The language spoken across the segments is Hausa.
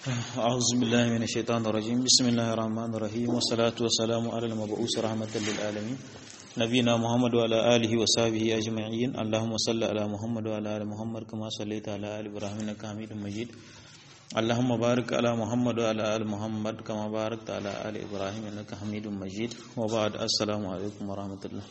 أعوذ بالله من الشيطان الرجيم بسم الله الرحمن الرحيم والصلاة والسلام على المبعوث رحمة للعالمين نبينا محمد وعلى آله وصحبه أجمعين اللهم صل على محمد وعلى آل محمد كما صليت على آل إبراهيم إنك حميد مجيد اللهم بارك على محمد وعلى آل محمد كما باركت على آل إبراهيم إنك حميد مجيد وبعد السلام عليكم ورحمة الله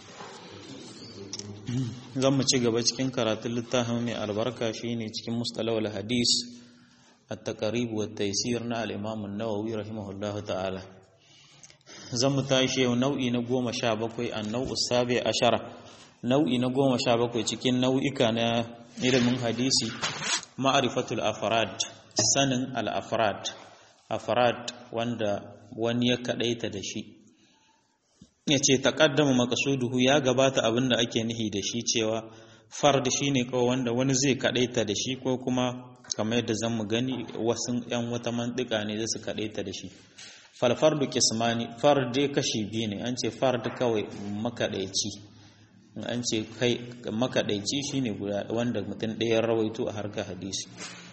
zan mu ci gaba cikin karatun littafin mai albarka shine cikin mustalawal hadis at-taqrib wa taysir na al-imam an-nawawi rahimahullahu ta'ala zan mu tashi yau nau'i na 17 an-nau'u sabi ashara nau'i na 17 cikin nau'ika na ilimin hadisi ma'rifatul afrad sanin al-afrad afrad wanda wani ya kadaita da shi ya ce taƙaddama makasuduhu ya gabata abin da ake nihi da shi cewa fard shi ne kawai wanda wani zai kaɗaita da shi ko kuma kamar yadda zan mu gani wasu ‘yan wata mantika ne zai su kaɗaita da shi falfardu kismani fard dai kashi biyu ne an ce fard kawai makaɗaici an ce kai makaɗaici shi ne wanda mutum ɗaya rawaito a harkar hadisi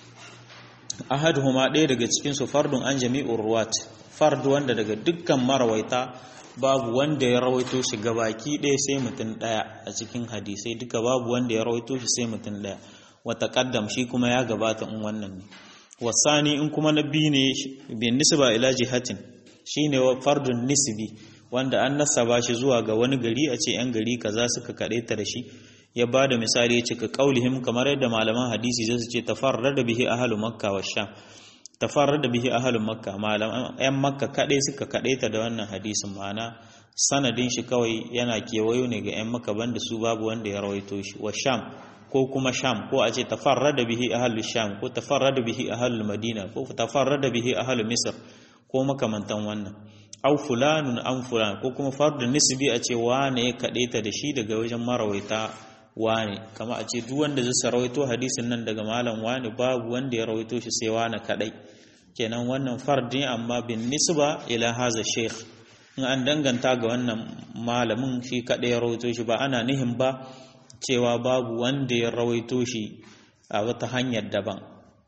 ahaduhuma ɗaya daga cikinsu fardun an jami'ur ruwat fard wanda daga dukkan marawaita babu wanda ya rawaito shi gabaki ɗaya sai mutum ɗaya a cikin hadisai duka babu wanda ya rawaito shi sai mutum ɗaya wata kaddam shi kuma ya gabata in wannan ne wasani in kuma na biyu ne bin nisba ila jihatin shine fardun nisbi wanda an nasaba shi zuwa ga wani gari a ce yan gari kaza suka kaɗaita da shi ya ba da misali ya cika kaulihim kamar yadda malaman hadisi zai ce tafarrada bihi ahlu makka wa sham tafarar da bihi ahalin makka malam yan makka kadai suka kadaita da wannan hadisin ma'ana sanadin shi kawai yana kewayo ne ga yan makka banda su babu wanda ya rawaito shi wa sham ko kuma sham ko a ce tafarar da bihi ahalul sham ko tafarar da bihi ahalul madina ko tafarar da bihi ahalul misr ko makamantan wannan au fulanun an fulan ko kuma fardu nisbi a ce wane ya kadaita da shi daga wajen marawaita wane kama a ce duk wanda zai rawaito hadisin nan daga malam wane babu wanda ya rawaito shi sai wane kadai kenan wannan fardin amma bin nisba ila haza sheikh in an danganta ga wannan malamin shi kadai ya rawaito shi ba ana nihin ba cewa babu wanda ya rawaito shi a wata hanyar daban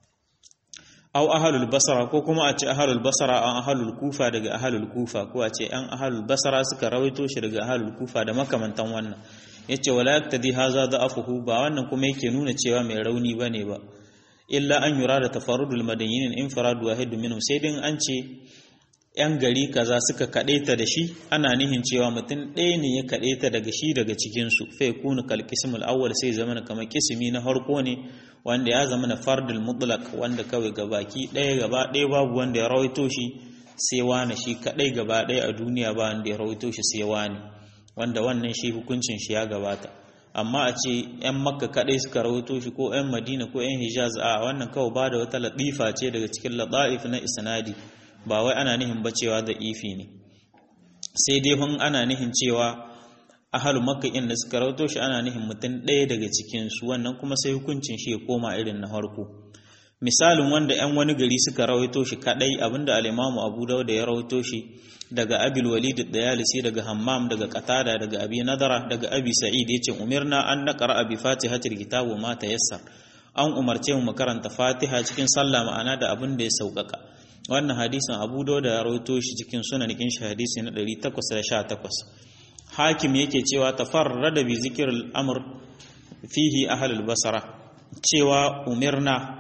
au ahalul basara ko kuma a ce ahalul basara an ahalul kufa daga ahalul kufa ko a ce an ahalul basara suka rawaito shi daga ahalul kufa da makamantan wannan yace wala yaktadi haza da'afuhu ba wannan kuma yake nuna cewa mai rauni bane ba illa an yura da tafarrudul madaniyin infirad wahid minhum sai din an ce yan gari kaza suka kadaita da shi ana nihin cewa mutum ɗaya ne ya kadaita daga shi daga cikin su fa yakunu kal qismul awwal sai zamana kamar kismi na harko ne wanda ya zama na fardul mutlaq wanda kawai gabaki ɗaya gaba ɗaya babu wanda ya rawaito shi sai wani shi kadai gaba ɗaya a duniya ba wanda ya rawaito shi sai wani wanda wannan shi hukuncin shi ya gabata amma a ce 'yan makka kaɗai suka rahoto shi ko 'yan madina ko 'yan hijaz a wannan kawai ba da wata latifa ce daga cikin lata'if na isnadi ba wai ana nihin ba cewa da ifi ne sai dai hun ana nihin cewa ahalu makka in da suka rahoto shi ana nihin mutum ɗaya daga cikin su wannan kuma sai hukuncin shi ya koma irin na farko misalin wanda 'yan wani gari suka rawaito shi kaɗai abinda al-imamu abu dauda ya rawaito shi daga abil walid dayalisi daga hammam daga qatada daga abi nadara daga abi sa'id yace umirna an naqra abi fatihatil kitab wa ma tayassar an umarce mu karanta fatiha cikin sallah ma'ana da abin da ya saukaka wannan hadisin abu dawud ya rawaito shi cikin sunanikin shi hadisi na 818 hakim yake cewa tafarrada bi zikril amr fihi ahlul basra cewa umirna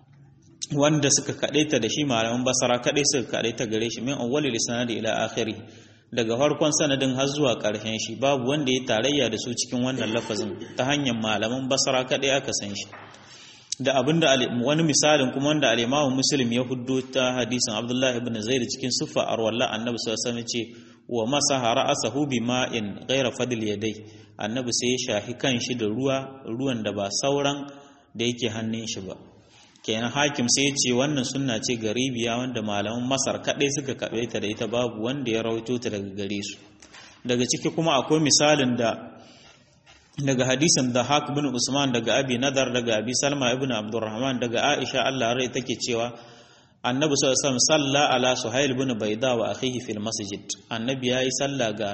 wanda suka kadaita da shi malaman basara kadai suka kadaita gare shi min awwalil sanadi ila akhiri daga farkon sanadin har zuwa karshen shi babu wanda ya tarayya da su cikin wannan lafazin ta hanyar malaman basara kadai aka san shi da abinda wani misalin kuma wanda al-Imam Muslim ya huddo ta hadisin Abdullah ibn Zaid cikin suffa arwalla annabi sallallahu alaihi wasallam ce wa masaha ra'sahu bima'in ghayra fadl yadai annabi sai ya shahi kan shi da ruwa ruwan da ba sauran da yake hannun shi ba kenan hakim sai ya ce wannan sunna ce garibiya wanda malaman masar kaɗai suka kaɓe ta da ita babu wanda ya rawaito ta daga gare su daga ciki kuma akwai misalin da daga hadisin da haq bin usman daga abi nadar daga abi salma ibn abdurrahman daga aisha allah rai take cewa annabi sallallahu alaihi wasallam salla ala suhail bin baida wa akhihi fil masjid annabi yayi salla ga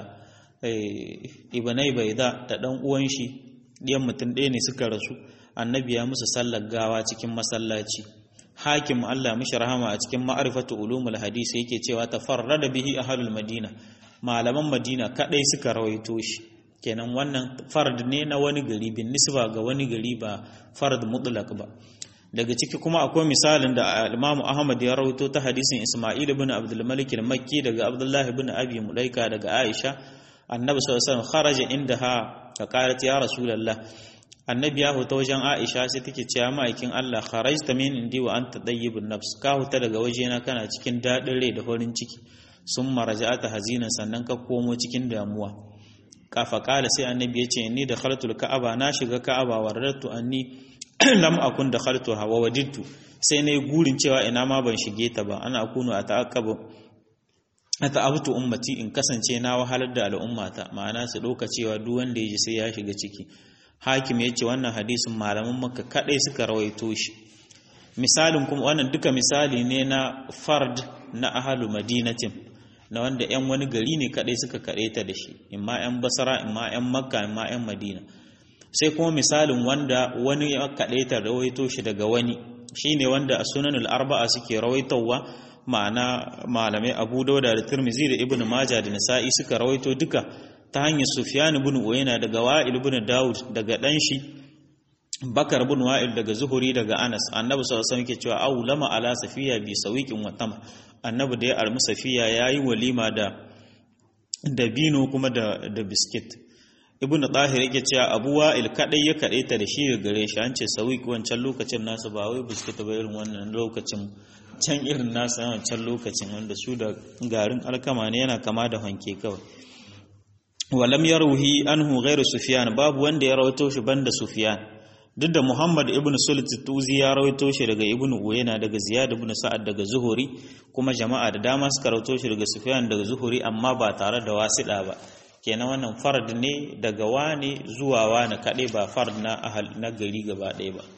ibnai baida da dan uwan shi diyan mutum ɗaya ne suka rasu annabi ya musu sallar gawa cikin masallaci hakim Allah mishi rahama a cikin ma'arifatu ulumul hadisi yake cewa tafarrada bihi ahlul madina malaman madina kadai suka rawaito shi kenan wannan fard ne na wani gari bin nisba ga wani gari ba fard mutlaq ba daga ciki kuma akwai misalin da Imam Ahmad ya rawaito ta hadisin Isma'il ibn Abdul Malik al-Makki daga Abdullah ibn Abi Mulaika daga Aisha annabi sallallahu alaihi wasallam kharaja indaha ka qalat ya rasulullah annabi ya huta wajen Aisha sai take cewa ma'aikin Allah kharajta min indi wa anta tayyibun nafs ka huta daga wajena kana cikin dadin rai da farin ciki sun maraja'ata hazinan sannan ka komo cikin damuwa kafa kala sai annabi ya ce ni da khaltul ka'aba na shiga ka'aba wa radatu anni lam akun da khaltu hawa wajidtu sai nayi gurin cewa ina ma ban shige ta ba ana akunu a ta'aqqabu ata'abtu ummati in kasance na wahalar da al'ummata ma'ana su dauka cewa duk wanda ya ji sai ya shiga ciki hakim ya ce wannan hadisin malaman makka kadai suka rawaito shi misalin kuma wannan duka misali ne na fard na ahalu madinatin na wanda 'yan wani gari ne kadai suka ta da shi imma 'yan basara imma 'yan makka imma 'yan madina sai kuma misalin wanda wani ya ta rawaito shi daga wani shine wanda a sunanul arba'a suke rawaitowa ma'ana malamai abu dauda da turmizi da ibnu maja da nasa'i suka rawaito duka ta hanyar Sufyan ibn Uyayna daga Wa'il ibn Dawud daga dan shi Bakar ibn Wa'il daga Zuhuri daga Anas Annabi sallallahu alaihi wasallam yake cewa aw lama ala safiya bi sawiqin wa tam Annabi da ya almu safiya yayi walima da dabino kuma da da biskit Ibn Tahir yake cewa Abu Wa'il kadai ya kade ta da shi gare shi an ce sawiq wancan lokacin nasu ba wai biskit ba irin wannan lokacin can irin nasu wancan lokacin wanda su da garin alkama ne yana kama da hanke kawai walam yarwihi anhu ghairu sufyan babu wanda ya rawaito shi banda sufyan duk da muhammad ibn sulit tuzi ya rawaito shi daga ibn uyayna daga ziyad ibn sa'ad daga zuhuri kuma jama'a da dama suka rawaito shi daga sufyan daga zuhuri amma ba tare da wasida ba kenan wannan fard ne daga wani zuwa wani kade ba fard na ahal na gari gaba ɗaya ba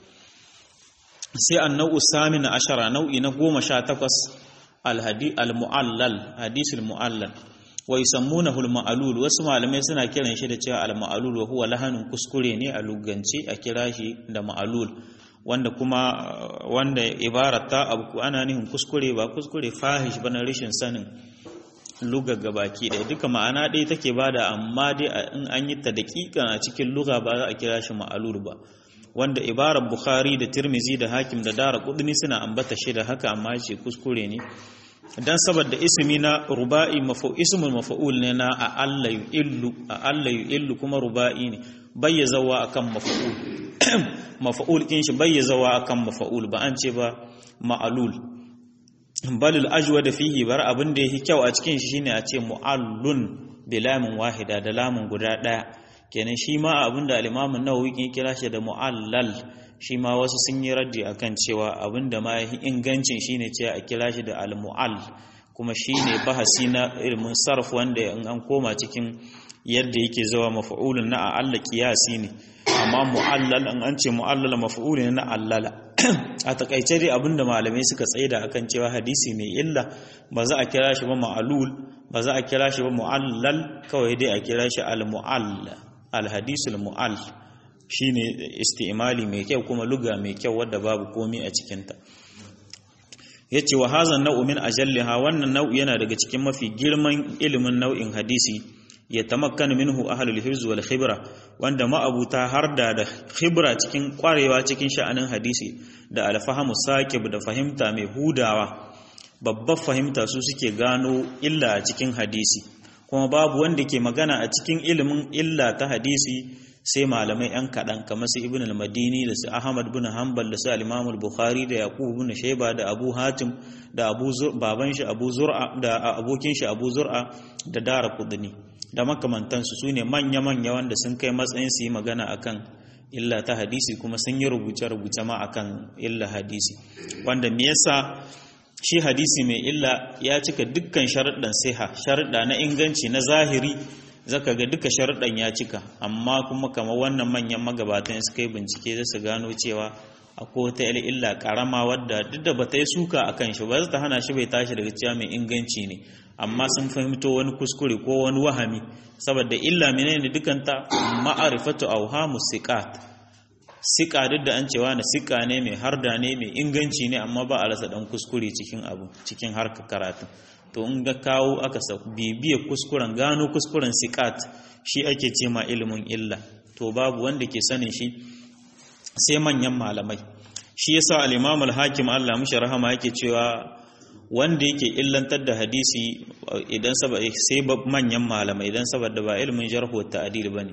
sai annau samin ashara nau'i na goma sha takwas al-hadi al-mu'allal hadisul mu'allal wa yusammunahu al-ma'lul wasu malamai suna kiran shi da cewa al-ma'lul wa huwa lahanun kuskure ne a lugance a kira shi da ma'lul wanda kuma wanda ibarat ta abu ana nihin kuskure ba kuskure fahish bana rashin sanin luga gabaki ɗaya duka ma'ana ɗaya take bada amma dai in an yi ta daƙiƙa a cikin luga ba za a kira shi ma'lul ba wanda ibarar bukhari da tirmizi da hakim da dara kudni suna ambata shi da haka amma ce kuskure ne dan saboda ismi na ruba'i mafa'ul ismul mafa'ul ne na a Allah yu'illu a Allah yu'illu kuma ruba'i ne bayyazawa akan mafa'ul mafa'ul kin shi bayyazawa akan mafa'ul ba an ce ba ma'alul balil ajwa da fihi bar abin da yake kyau a cikin shi shine a ce mu'allun bilamin wahida da lamun guda daya kenan shi ma abin da al-Imam an-Nawawi ke kira shi da mu'allal shi ma wasu sun yi raddi akan cewa abinda ma yafi ingancin shine cewa a kira shi da al-mu'all kuma shine bahasi na ilmin sarf wanda in an koma cikin yadda yake zawa maf'ulun na Allah qiyasi ne amma mu'allal an an ce mu'allal maf'ulun na allala a takaice dai abinda malamai suka tsaida akan cewa hadisi mai illa ba za a kira shi ba ma'alul ba za a kira shi ba mu'allal kawai dai a kira shi al-mu'all al-hadisul mu'all shine istimali mai kyau kuma luga mai kyau wadda babu komi a cikinta yace wa hazan nau'u min ajalliha wannan nau'i yana daga cikin mafi girman ilimin nau'in hadisi ya tamakkanu minhu ahlul hifz wal khibra wanda ma'abuta har da da khibra cikin kwarewa cikin sha'anin hadisi da alfahamu saqib da fahimta mai hudawa babbar fahimta su suke gano illa a cikin hadisi kuma babu wanda ke magana a cikin ilimin illa ta hadisi sai malamai yan kaɗan kamar su ibn al-madini da su ahmad bin hanbal da su al-imam al-bukhari da yaqub bin shayba da abu hatim da abu baban shi abu zur'a da abokin shi abu zur'a da dara kudni da makamantansu su ne manya-manya wanda sun kai matsayin su yi magana akan illa ta hadisi kuma sun yi rubuce-rubuce ma akan illa hadisi wanda me yasa shi hadisi mai illa ya cika dukkan sharuɗan siha sharuɗa na inganci na zahiri zaka ga duka sharuɗan ya cika amma kuma kamar wannan manyan magabatan suka yi bincike za su gano cewa akwai wata illa karama wadda duk da bata yi suka a kan shi ba za ta hana shi bai tashi daga cewa mai inganci ne amma sun fahimto wani kuskure ko wani wahami saboda illa menene dukanta ma'arifatu awhamu siqat sika duk da an cewa na sika ne mai harda ne mai inganci ne amma ba a rasa dan kuskure cikin abu cikin harkar karatu to in ga kawo aka sa bibiya kuskuren gano kuskuren sikat shi ake ce ma ilimin illa to babu wanda ke sanin shi sai manyan malamai shi yasa al-Imam al-Hakim Allah mishi rahama yake cewa wanda yake illantar da hadisi idan sai manyan malamai idan saboda ba ilimin jarh wa ta'dil bane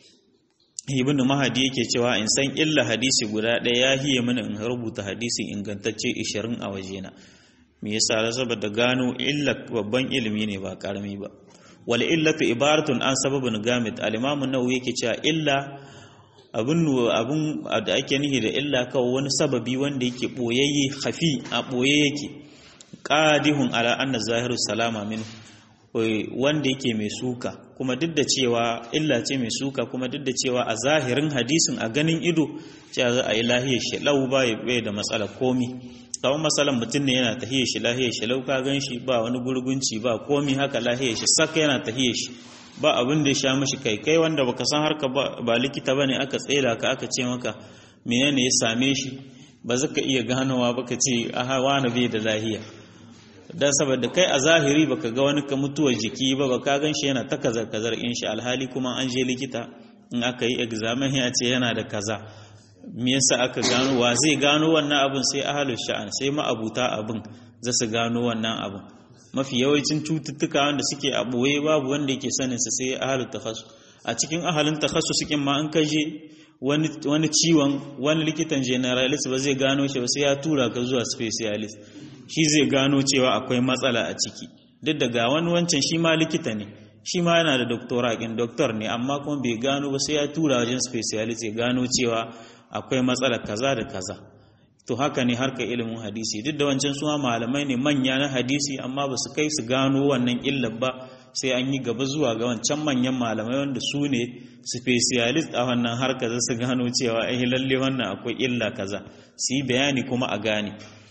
ibn mahadi yake cewa in san illa hadisi guda ɗaya ya hiye mana in rubuta hadisi ingantacce 20 a wajena me yasa saboda gano illa babban ilimi ne ba karami ba wal illatu ibaratun an sababin gamit al-imam an-nawawi yake cewa illa abun abun da ake nihi da illa kawai wani sababi wanda yake boyayye khafi a boye yake qadihun ala anna zahiru salama minhu wanda yake mai suka kuma duk da cewa illa ce mai suka kuma duk da cewa a zahirin hadisin a ganin ido cewa za a yi lahiyar shi lau bai da matsala komi kawai matsalan mutum ne yana tahiyar shi lahiyar shi lau ka gan shi ba wani gurgunci ba komi haka lahiyar shi saka yana tahiyar shi ba abin da ya sha mashi kai kai wanda baka san harka ba likita bane aka tsela ka aka ce maka menene ya same shi ba zaka iya ganowa baka ce aha wani bai da lahiya dan saboda kai a zahiri baka ga wani ka mutuwar jiki ba baka gan shi yana ta kazar kazar in shi alhali kuma an je likita in aka yi examen ya ce yana da kaza me yasa aka gano wa zai gano wannan abin sai ahalul sha'an sai ma'abuta abin za su gano wannan abin mafi yawancin cututtuka wanda suke a boye babu wanda yake sanin su sai ahalul takhassus a cikin ahalin takhassus cikin ma an kaje wani wani ciwon wani likitan generalist ba zai gano shi ba sai ya tura ka zuwa specialist shi zai gano cewa akwai matsala a ciki duk da ga wani wancan shi ma likita ne shi ma yana da doktora kin doktor ne amma kuma bai gano ba sai ya tura wajen specialist ya gano cewa akwai matsala kaza da kaza to haka ne harkar ilimin hadisi duk da wancan suma malamai ne manya na hadisi amma ba su kai su gano wannan illar ba sai an yi gaba zuwa ga wancan manyan malamai wanda su ne specialist a wannan harkar za su gano cewa eh lalle wannan akwai illa kaza su yi bayani kuma a gane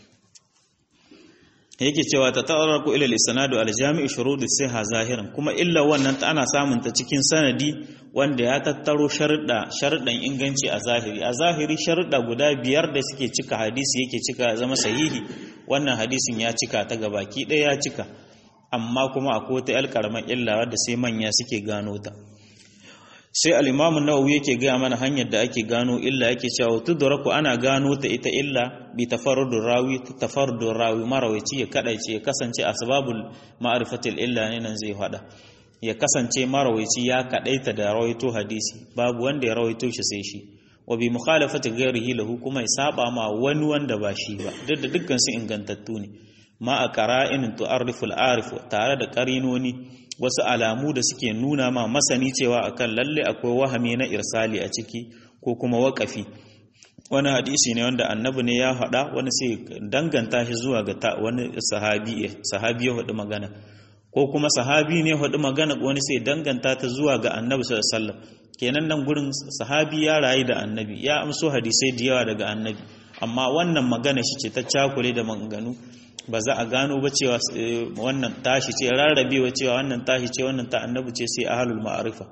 yake cewa ta ta'arraku ila al-isnadu al-jami'u shurud as-sihha zahiran kuma illa wannan ta ana samun ta cikin sanadi wanda ya tattaro sharuɗa sharuɗan inganci a zahiri a zahiri sharuɗa guda biyar da suke cika hadisi yake cika ya zama sahihi wannan hadisin ya cika ta gabaki ɗaya ya cika amma kuma akwai wata yar karamar illa wadda sai manya suke gano ta sai al-imamu nawawi yake gaya mana hanyar da ake gano illa yake cewa tudraku ana gano ta ita illa bi tafarrudur rawi tafarrudur rawi marawaci ya kadaice ya kasance asbabul ma'rifatil illa ne nan zai fada ya kasance marawaci ya kadaita da rawaito hadisi babu wanda ya rawaito shi sai shi wa bi mukhalafati ghairihi lahu kuma ya saba ma wani wanda ba shi ba duk da dukkan su ingantattu ne ma a qara'in tu'arrifu al-arif tare da qarinoni wasu alamu da suke nuna ma masani cewa akan lalle akwai wahami na irsali a ciki ko kuma waƙafi wani hadisi ne wanda annabi ne ya faɗa wani sai danganta shi zuwa ga wani sahabi sahabi ya faɗi magana ko kuma sahabi ne faɗi magana wani sai danganta ta zuwa ga annabi sallallahu alaihi wasallam kenan nan gurin sahabi ya rayu da annabi ya amso hadisai da yawa daga annabi amma wannan magana shi ce ta cakule da maganganu ba za a gano ba cewa wannan tashi ce rarrabewa cewa wannan tashi ce wannan ta annabi ce sai ahlul ma'arifa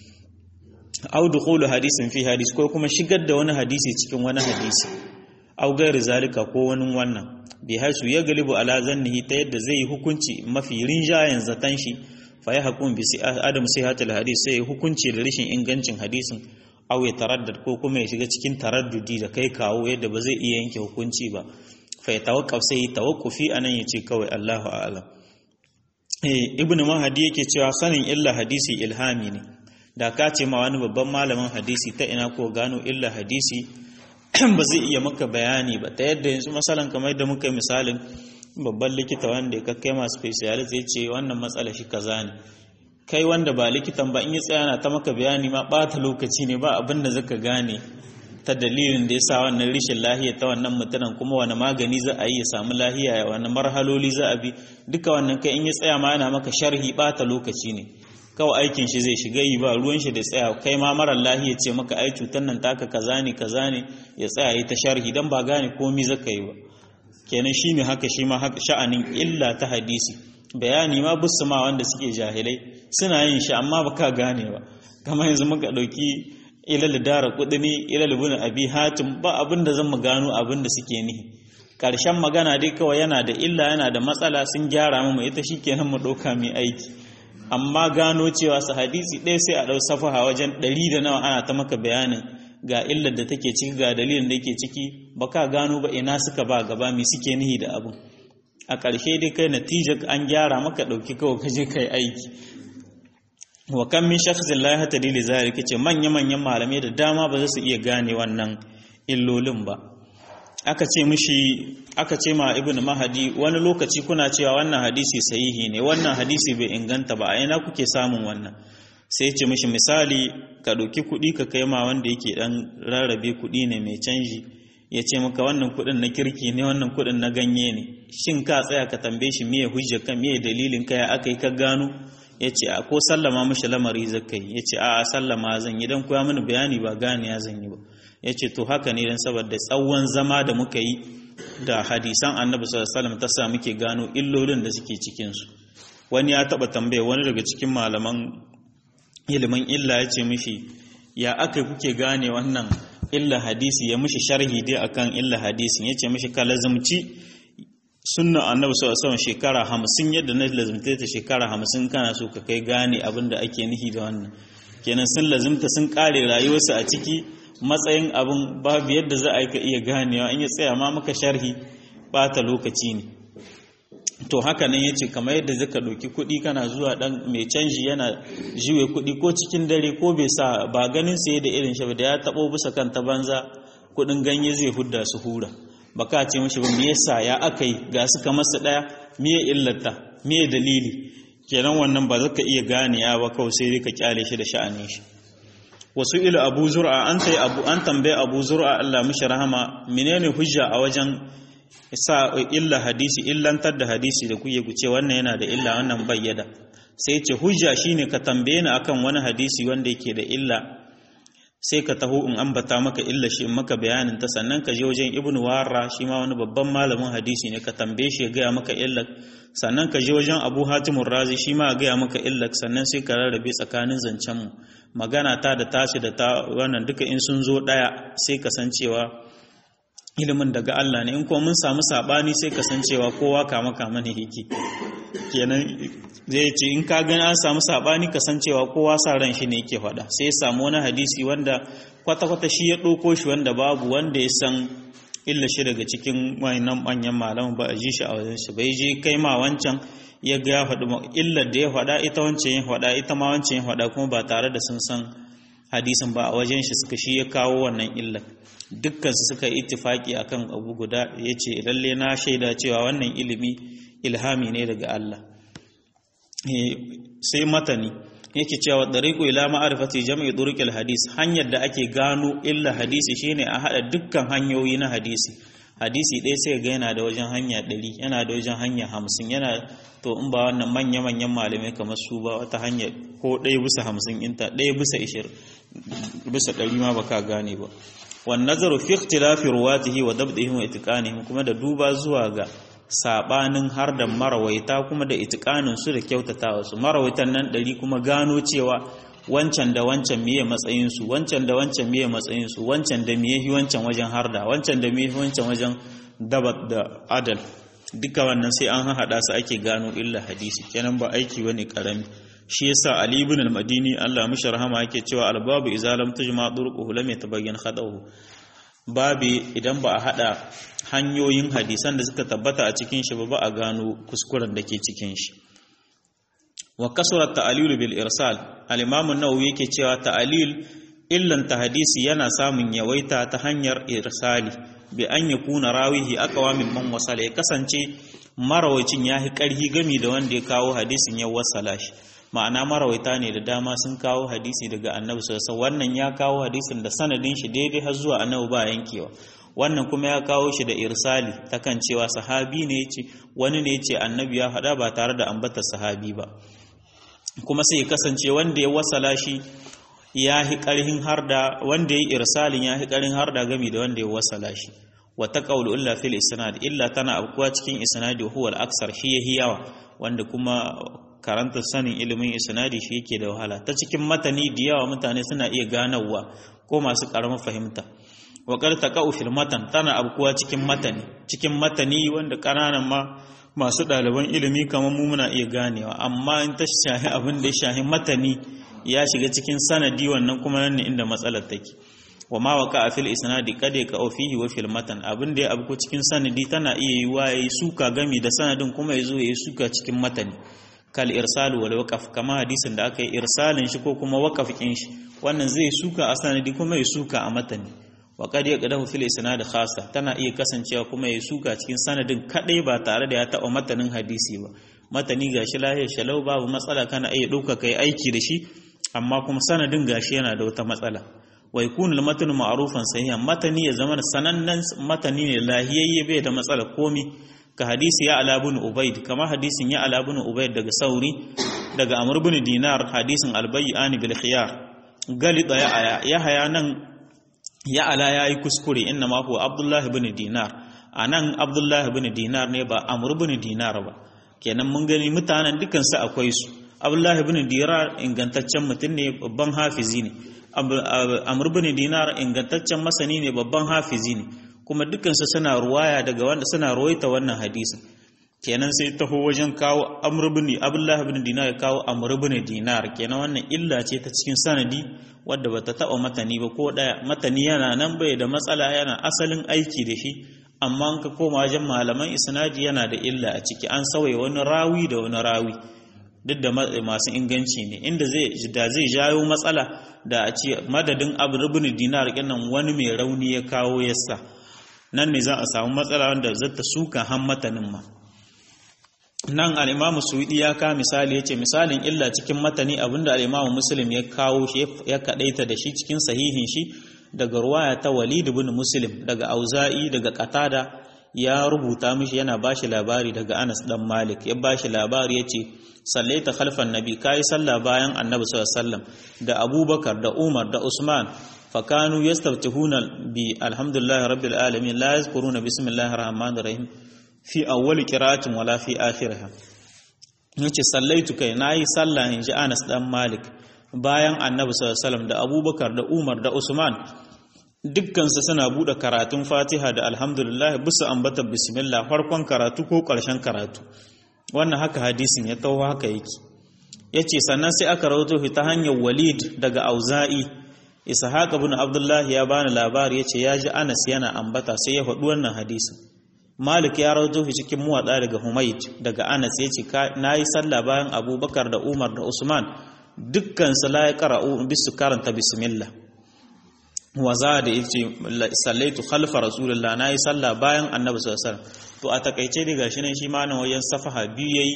au dukhulu hadisin fi hadis ko kuma shigar da wani hadisi cikin wani hadisi au gairi zalika ko wani wannan bi haisu ya galibu ala zannihi ta yadda zai hukunci mafi rinjayen zatan shi fa ya hukum bi adam sihatul hadis sai hukunci da rashin ingancin hadisin au ya taraddad ko kuma ya shiga cikin taraddudi da kai kawo yadda ba zai iya yanke hukunci ba fa ya tawakkaf sai tawakkufi anan yace kawai Allahu a'lam eh ibnu mahdi yake cewa sanin illa hadisi ilhami ne da ka ce ma wani babban malamin hadisi ta ina ko gano illa hadisi ba zai iya maka bayani ba ta yadda yanzu masalan kamar da muka misalin babban likita wanda ya kai masu specialist ya ce wannan matsala shi kaza ne kai wanda ba likitan ba in ya tsaya na ta maka bayani ma bata lokaci ne ba abin da zaka gane ta dalilin da ya sa wannan rishin lahiya ta wannan mutumin kuma wani magani za a yi ya samu lahiya ya wani marhaloli za a bi duka wannan kai in ya tsaya ma yana maka sharhi bata lokaci ne kawai aikin shi zai shiga yi ba ruwan shi da tsaya kai ma marar lahiya ce maka ai cutar nan taka kaza ne kaza ne ya tsaya yi ta sharhi dan ba gane komai zaka yi ba kenan shine haka shi ma haka sha'anin illa ta hadisi bayani ma busu ma wanda suke jahilai suna yin shi amma baka gane ba kamar yanzu muka dauki ilal dara kudini ilal ibn abi hatim ba abin da zan mu gano abin da suke nihi karshen magana dai kawai yana da illa yana da matsala sun gyara mu ita shikenan mu ɗauka mai aiki amma gano cewa su hadisi ɗaya sai a ɗau safaha wajen ɗari da nawa ana ta maka bayanin ga illar da take ciki ga dalilin da yake ciki ba ka gano ba ina suka ba gaba me suke nihi da abin a ƙarshe dai kai natija an gyara maka ɗauki kawai ka je kai aiki wa kan min shakhsin la yahtadi li zalika ce manya manyan malamai da dama ba za su iya gane wannan illolin ba aka ce mishi aka ce ma ibnu mahadi wani lokaci kuna cewa wannan hadisi sahihi ne wannan hadisi bai inganta ba a ina kuke samun wannan sai ce mishi misali ka ɗauki kuɗi ka kai ma wanda yake ɗan rarrabe kuɗi ne mai canji ya ce maka wannan kuɗin na kirki ne wannan kuɗin na ganye ne shin ka tsaya ka tambaye shi miye hujjar ka miye dalilin ka ya aka yi ka gano ya ce a ko sallama mishi lamari zaka yi ya ce a sallama zan yi don koya mini bayani ba gane ya zan yi ba ya ce to haka ne don saboda tsawon zama da muka yi da hadisan annabi sallallahu ta sa muke gano illolin da suke cikinsu wani ya taɓa tambaya wani daga cikin malaman ilimin illa ya ce mishi ya aka kuke gane wannan illa hadisi ya mishi sharhi dai akan illa hadisin ya ce mishi ka lazumci sunna annabi sallallahu alaihi shekara hamsin yadda na lazumta ta shekara hamsin kana so ka kai gane abin da ake nihi da wannan kenan sun lazumta sun kare rayuwarsu a ciki matsayin abin babu yadda za a yi ka iya ganewa in ya tsaya ma maka sharhi bata lokaci ne to haka nan yace kamar yadda zaka ɗauki kuɗi kana zuwa dan mai canji yana jiwe kuɗi ko cikin dare ko bai sa ba ganin sai da irin shi da ya tabo bisa kan ta banza kuɗin ganye zai hudda su hura baka ce mishi ba me yasa ya akai ga su kamar su daya me illata me dalili kenan wannan ba zaka iya gane ya ba kawai sai ka kyale shi da sha'anin shi wasu ila abu zur'a an tai abu an tambaye abu zur'a Allah mishi rahama menene hujja a wajen sa illa hadisi illantar da hadisi da kuke ku ce wannan yana da illa wannan bayyada sai ce hujja shine ka tambaye ni akan wani hadisi wanda yake da illa sai ka taho in ambata maka illa shi in maka bayanin ta sannan ka je wajen ibnu warra shi ma wani babban malamin hadisi ne ka tambaye shi ya gaya maka illa sannan ka je wajen abu hatimur razi shi ma ya gaya maka illa sannan sai ka rarrabe tsakanin zancen mu magana ta da tashi da ta wannan duka in sun zo daya sai ka san cewa ilimin daga Allah ne in kuma mun samu sabani sai kasancewa kowa kama kama ne yake kenan zai ce in ka gani an samu sabani kasancewa kowa sa ran shi ne yake faɗa sai ya samu wani hadisi wanda kwata-kwata shi ya ɗauko shi wanda babu wanda ya san illa shi daga cikin wayannan manyan malaman ba a ji shi a wajen shi bai je kai ma wancan ya ga ya faɗi illar da ya faɗa ita wancan ya faɗa ita ma wancan ya faɗa kuma ba tare da sun san hadisin ba a wajen shi suka shi ya kawo wannan illar dukkan su suka ittifaki akan abu guda yace lalle na shaida cewa wannan ilimi ilhami ne daga Allah sai matani yake cewa dariqu ila ma'rifati jam'i turuqil hadis hanyar da ake gano illa hadisi shine a hada dukkan hanyoyi na hadisi hadisi ɗaya sai ga yana da wajen hanya ɗari yana da wajen hanya hamsin yana to in ba wannan manya-manyan malamai kamar su ba wata hanya ko ɗaya bisa hamsin inta ɗaya bisa ishirin bisa ɗari ma baka gane ba wan nazaru fi ikhtilafi ruwatihi wa dabdihim wa itiqanihim kuma da duba zuwa ga sabanin har da marawaita kuma da itiqanin su da kyautatawa su marawaitan nan ɗari kuma gano cewa wancan da wancan miye matsayin su wancan da wancan miye matsayin su wancan da miye hi wancan wajen harda wancan da miye wancan wajen dabat da adal duka wannan sai an haɗa su ake gano illa hadisi kenan ba aiki bane karami shi yasa Ali ibn al-Madini Allah mishi rahama yake cewa al-babu idza lam tujma turquhu lam yatabayyan khadahu babi idan ba a hada hanyoyin hadisan da suka tabbata a cikin shi ba ba a gano kuskuren da ke cikin shi wa kasrat ta'lil bil irsal al-imam an-nawawi yake cewa ta'lil illan ta hadisi yana samun yawaita ta hanyar irsali bi an yakuna rawihi aqwa mimman wasala ya kasance marawacin yahi karhi gami da wanda ya kawo hadisin ya wasala shi ma'ana marawaita ne da dama sun kawo hadisi daga annabi sallallahu wannan ya kawo hadisin da sanadin shi daidai har zuwa annabi ba yankewa wannan kuma ya kawo shi da irsali takan cewa sahabi ne yace wani ne yace annabi ya faɗa ba tare da ambatar sahabi ba kuma sai kasance wanda ya wasala shi ya hi ƙarhin harda wanda ya irsalin ya hi ƙarhin harda gami da wanda ya wasala shi wata qawlu illa fil isnad illa tana abkuwa cikin isnadi huwa al-aksar shi yahi yawa wanda kuma karanta sanin ilimin isnadi shi yake da wahala ta cikin matani da yawa mutane suna iya ganawa ko masu karamar fahimta wa qad taqa'u fil matan tana abkuwa cikin matani cikin matani wanda kananan ma masu ɗaliban ilimi kamar mu muna iya ganewa amma in ta shahi abin da ya shahi matani ya shiga cikin sanadi wannan kuma nan ne inda matsalar take wa ma waka a fil isnadi kada ka fihi wa fil matan abin da ya abu cikin sanadi tana iya yi wa yayi suka gami da sanadin kuma yazo yayi suka cikin matani kal irsal wal waqaf kama hadisin da aka yi irsalin shi ko kuma waqafin shi wannan zai suka a sanadi kuma ya suka a matani wa qad yaqdahu fil isnad khassa tana iya kasancewa kuma ya suka cikin sanadin kadai ba tare da ya taɓa matanin hadisi ba matani gashi lahiyar shalau babu matsala kana iya ɗauka kai aiki da shi amma kuma sanadin gashi yana da wata matsala wa yakunu al-matnu ma'rufan sahihan matani ya zama sanannen matani ne lahiyayye bai da matsala komi ka hadisi ya ala ibn ubayd kama hadisin ya ala ibn ubayd daga sauri daga amr ibn dinar hadisin al-bay'ani bil khiyar galida ya aya ya haya nan ya ala yayi kuskure inna ma huwa abdullah ibn dinar anan abdullah ibn dinar ne ba amr ibn dinar ba kenan mun gani mutanen dukan su akwai su abdullah ibn dinar ingantaccen mutum ne babban hafizi ne amr bin dinar ingantaccen masani ne babban hafizi ne kuma dukansu suna ruwaya daga wanda suna ruwaita wannan hadisin kenan sai taho wajen kawo amr bin abdullah bin dinar ya kawo amr bin dinar kenan wannan illa ce ta cikin sanadi wadda bata taba matani ba ko daya matani yana nan bai da matsala yana asalin aiki da shi amma an ka koma wajen malaman isnadi yana da illa a ciki an sauya wani rawi da wani rawi duk da masu inganci ne inda zai da zai jayo matsala da a ce madadin abu rubin dinar kinan wani mai rauni ya kawo yasa nan ne za a samu matsala wanda zata suka hammatanin ma nan al'imamu suwidi ya ka misali ya ce misalin illa cikin matani abinda al'imamu muslim ya kawo shi ya kadaita da shi cikin sahihin shi daga ruwaya ta walid ibn muslim daga auza'i daga qatada ya rubuta mishi yana bashi labari daga Anas dan Malik ya bashi labari yace sallaita khalfan nabi kai sallah bayan annabi sallallahu alaihi wasallam da Abubakar da Umar da Usman fakanu yastaftihuna bi alhamdulillahi rabbil alamin la yazkuruna bismillahir rahmanir rahim fi awwal qira'atin wala fi akhiriha yace sallaitu kai nayi sallah inji Anas dan Malik bayan annabi sallallahu alaihi wasallam da Abubakar da Umar da Usman dukkansu suna buɗe karatun fatiha da alhamdulillah bisa ambata bismillah farkon karatu ko ƙarshen karatu wannan haka hadisin ya taho haka yake ya ce sannan sai aka rawato ta hanyar walid daga auza'i ishaq ibn abdullah ya bani labari ya ce ya ji anas yana ambata sai ya faɗi wannan hadisin malik ya rawato shi cikin muwaɗa daga humayd daga anas ya ce na yi sallah bayan abubakar da umar da usman dukkan su la ya qara'u bisu karanta bismillah waza da yace sallaitu khalfa rasulullah nayi sallah bayan annabi sallallahu alaihi wasallam to a takaice dai gashi ne shi ma nan wajen safaha biyu yayi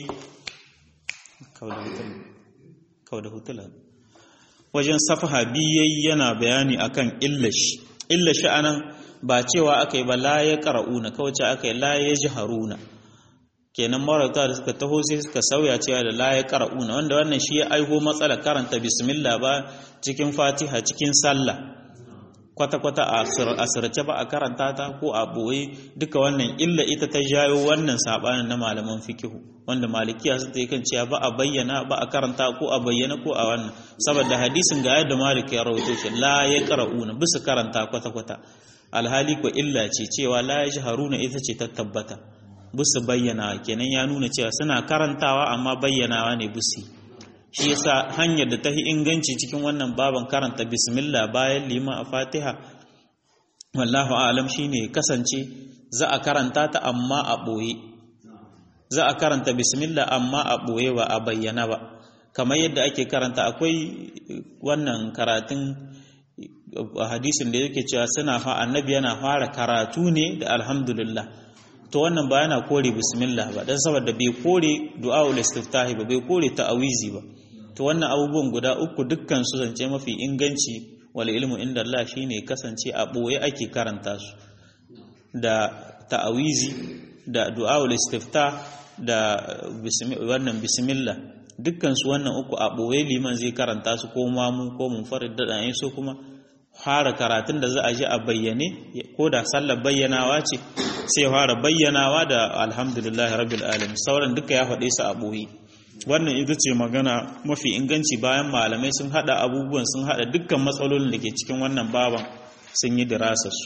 kauda hutula wajen safaha biyu yayi yana bayani akan illashi illashi anan ba cewa akai ba la ya qara'una kawai ce akai la ya jaharuna kenan marauta da suka taho sai suka sauya cewa da la ya qara'una wanda wannan shi ya aiho matsala karanta bismillah ba cikin fatiha cikin sallah kwata-kwata a asirce ba a karanta ta ko a boye duka wannan illa ita ta jayo wannan sabanin na malaman fikihu wanda malikiya su yi kan cewa ba a bayyana ba a karanta ko a bayyana ko a wannan saboda hadisin ga yadda malik ya rawaito shi la ya qara'una bisa karanta kwata-kwata alhali ko illa ce cewa la ya haruna ita ce ta tabbata bisa bayyana kenan ya nuna cewa suna karantawa amma bayyanawa ne busi shi yasa hanyar da ta yi inganci cikin wannan baban karanta bismillah bayan liman a fatiha wallahu alam shine kasance za a karanta ta amma a ɓoye za a karanta bismillah amma a ɓoye ba a bayyana ba kamar yadda ake karanta akwai wannan karatun hadisin da yake cewa suna fa annabi yana fara karatu ne da alhamdulillah to wannan ba yana kore bismillah ba dan saboda bai kore du'aul istiftahi ba bai kore ta'awizi ba to wannan abubuwan guda uku dukkan su zance mafi inganci wal ilmu inda Allah shine kasance a boye ake karanta su da ta'awizi da du'aul istiftah da wannan bismillah dukkan su wannan uku a boye liman zai karanta su ko mamu ko munfarid da dan so kuma fara karatun da za a ji a bayyane ko da sallar bayyanawa ce sai fara bayyanawa da alhamdulillahi rabbil alamin sauran duka ya faɗe su a ɓoye wannan ita ce magana mafi inganci bayan malamai sun hada abubuwan sun hada dukkan matsalolin da ke cikin wannan baban sun yi dirasarsu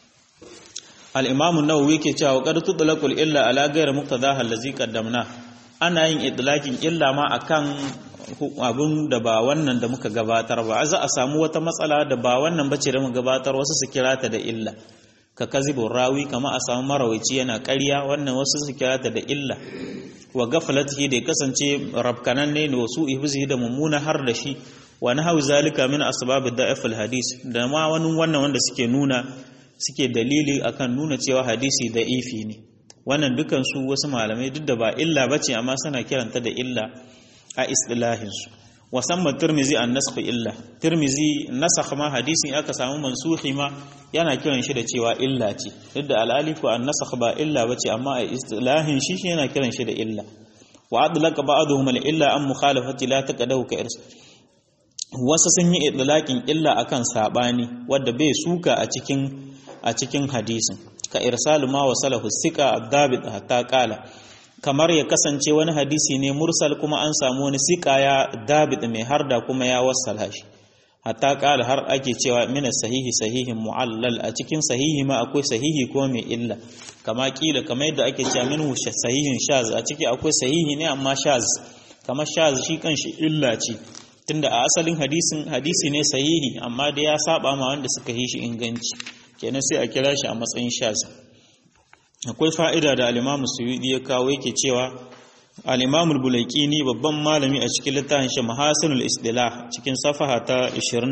al-imam an-nawawi ke cewa qad tutlaqul illa ala ghayri muqtadaha allazi qaddamna ana yin idlakin illa ma akan abun da ba wannan da muka gabatar ba za a samu wata matsala da ba wannan bace da muka gabatar wasu su kira ta da illa ka kazibin rawi kama a samu marawaici yana ƙarya wannan wasu su kira ta da illa wa gafalatihi da ya kasance rabkanan ne wasu ihbizihi da mummuna har da shi wa nahawi zalika min asbabid da'if hadis da ma wani wannan wanda suke nuna suke dalili akan nuna cewa hadisi da ifi ne wannan dukan su wasu malamai duk da ba illa bace amma suna kiranta da illa a istilahin su wasamman tirmizi an nasakh illa tirmizi nasakh ma hadisin aka samu mansuhi ma yana kiran shi da cewa illa ce duk da al'alifu an nasakh ba illa bace amma a istilahin shi yana kiran shi da illa wa adlaqa ba'dhum al illa an mukhalafati la taqadahu ka irs wasu sun yi idlaqin illa akan sabani wanda bai suka a cikin a cikin hadisin ka irsalu ma wasalahu sika ad-dabit hatta qala kamar ya kasance wani hadisi ne mursal kuma an samu wani sika ya dabit mai harda kuma ya wassala shi hatta kala har ake cewa mina sahihi sahihin mu'allal a cikin sahihi ma akwai sahihi ko mai illa kama kila kamar yadda ake cewa minhu sahihin shaz a ciki akwai sahihi ne amma shaz kamar shaz shi kanshi illa ce tunda a asalin hadisin hadisi ne sahihi amma da ya saba ma wanda suka yi shi inganci kenan sai a kira shi a matsayin shaz akwai fa'ida da alimamu suyudi ya kawo yake cewa alimamu bulaikini babban malami a cikin littafin shi mahasinul isdila cikin safaha ta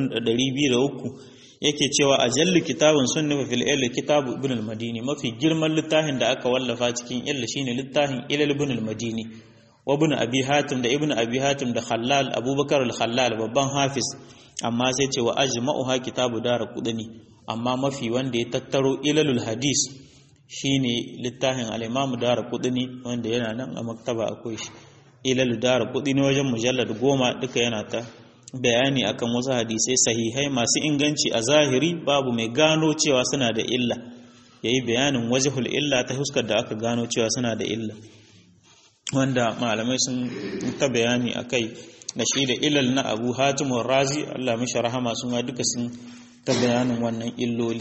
203 yake cewa a jalli kitabun sunnifa fil ilmi kitabu ibn al-madini mafi girman littafin da aka wallafa cikin illa shine littafin ilal ibn al-madini wa ibn abi hatim da ibn abi hatim da khallal abubakar al-khallal babban hafiz amma sai ce wa ajma'uha kitabu dara kudani amma mafi wanda ya tattaro ilalul hadis shine littafin al-Imam Daraqutni wanda yana nan a maktaba akwai shi ilal Daraqutni wajen mujallad goma duka yana ta bayani akan wasu hadisai sahihai masu inganci a zahiri babu mai gano cewa suna da illa yayi bayanin wajhul illa ta huskar da aka gano cewa suna da illa wanda malamai sun ta bayani akai da shi da ilal na Abu Hatim Razi Allah mishi rahama sun duka sun ta bayanin wannan illoli